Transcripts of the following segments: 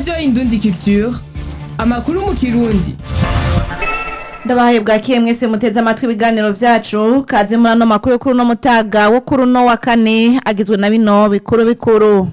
radiyo indundi culture amakuru mu kirundi ndabahaye bwakiye mwese muteze amatwi ibiganiro vyacu kaze muri ano makuru kuri uno mutaga wo kuri uno wa kane agizwe na bino bikuru bikuru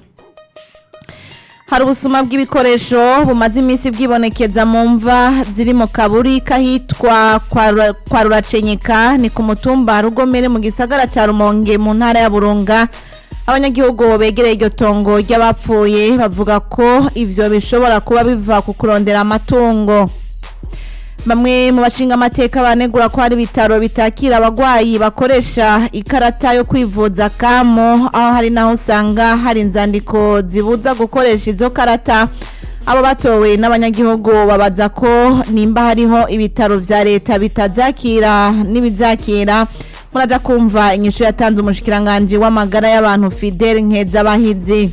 hari ubusuma bw'ibikoresho bumaze iminsi bwibonekeza mu mva ziri mu kaburi kahitwa kwa Rura- kwa ruracenyeka ni ku mutumba rugomere mu gisagara ca rumonge mu ntara ya burunga abanyagihugu begereye iryo tongo ry'abapfuye bavuga ko ivyo bishobora kuba biva ku kurondera amatungo bamwe mu bashinga amateka banegura ko hari ibitaro bitakira abagwayi bakoresha ikarata yo kwivuza kamo aho hari naho usanga hari inzandiko zibuza gukoresha izo karata abo batowe n'abanyagihugu babaza ko nimba hariho ibitaro vya leta bitazakira n'ibizakira muraja kumva inyishu yatanze umushikiranganji w'amagara y'abantu Fidel Nkezabahizi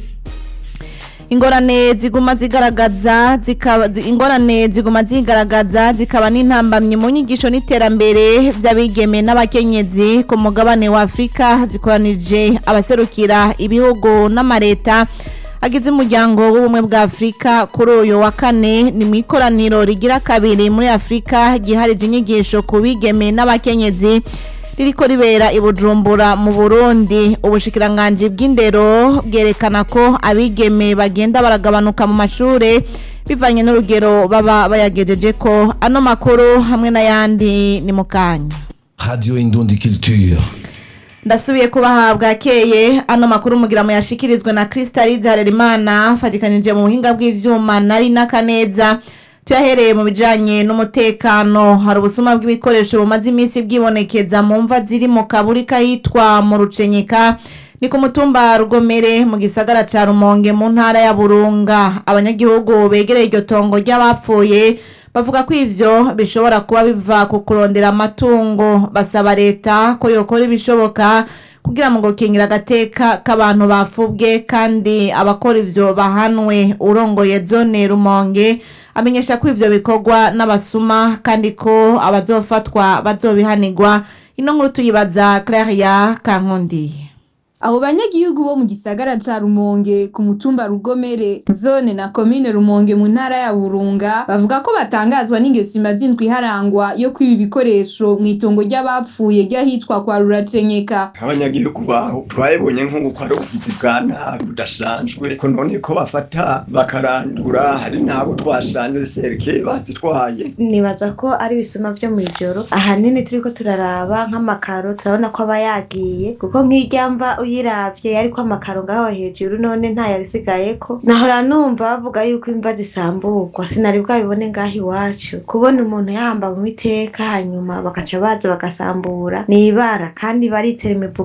ingorane ziguma zigaragaza zikaba zi- ingorane ziguma zigaragaza zikaba n'intambamyi mu nyigisho n'iterambere vy'abigeme n'abakenyezi ku mugabane wa Afrika zikoranije abaserukira ibihugu n'amareta agize umuryango w'ubumwe bwa Afrika kuri uyu wa kane ni mu ikoraniro rigira kabiri muri Afrika giharije inyigisho ku bigeme n'abakenyezi ririko ribera i Bujumbura mu Burundi ubushikiranganji bw'indero bwerekana ko abigeme bagenda baragabanuka mu mashure bivanye n'urugero baba bayagejeje ko ano makuru hamwe n'ayandi ni mu kanya Radio Indundi Culture. ndasubiye kubaha bwakeye ano makuru mugira mu yashikirizwe na Crystal Harerimana fatikanije mu buhinga bw'ivyuma nari n'akaneza tuyahereye mu bijanye n'umutekano hari ubusuma bw'ibikoresho bumaze iminsi bwibonekeza mu mva ziri mu kaburi kahitwa mu rucenyeka ni ku mutumba rugomere mu gisagara ca rumonge mu ntara ya burunga abanyagihugu begereye iryo tongo ry'abapfuye bavuga ko ivyo bishobora kuba biva ku kurondera amatungo basaba leta ko yokora ibishoboka kugira ngo gukingira agateka k'abantu bafubwe kandi abakora ivyo bahanwe urongoye zone rumonge amenyesha ko ivyo bikorwa n'abasuma kandi ko abazofatwa bazobihanirwa ino nkuru tuyibaza Claria Kankondiye Abo banyagihugu bo mu gisagara ca Rumonge ku mutumba Rugomere zone na komine Rumonge mu ntara ya Burunga bavuga ko batangazwa n'ingeso imaze indwi iharangwa yo kwiba ibikoresho mw'itongo ry'abapfuye ry'ahitwa kwa Ruracenyeka. abanyagihugu baho twabibonye nk'uko ari ubugizi bwa nabi budasanzwe ko none ko bafata bakarandura hari n'abo twasanze serike bazitwaye nibaza ko ari ibisuma vyo mw'ijoro ahanini turiko turaraba nk'amakaro turabona ko aba yagiye kuko nk'irya mva uyiravye yariko amakaro ngaho hejuru none ntayabisigayeko nahora numva bavuga yuko imva zisamburwa sinari bwabibone ngaho iwacu kubona umuntu yahamba mu iteka hanyuma bakaca baza bagasambura ni ibara kandi baritera imivugo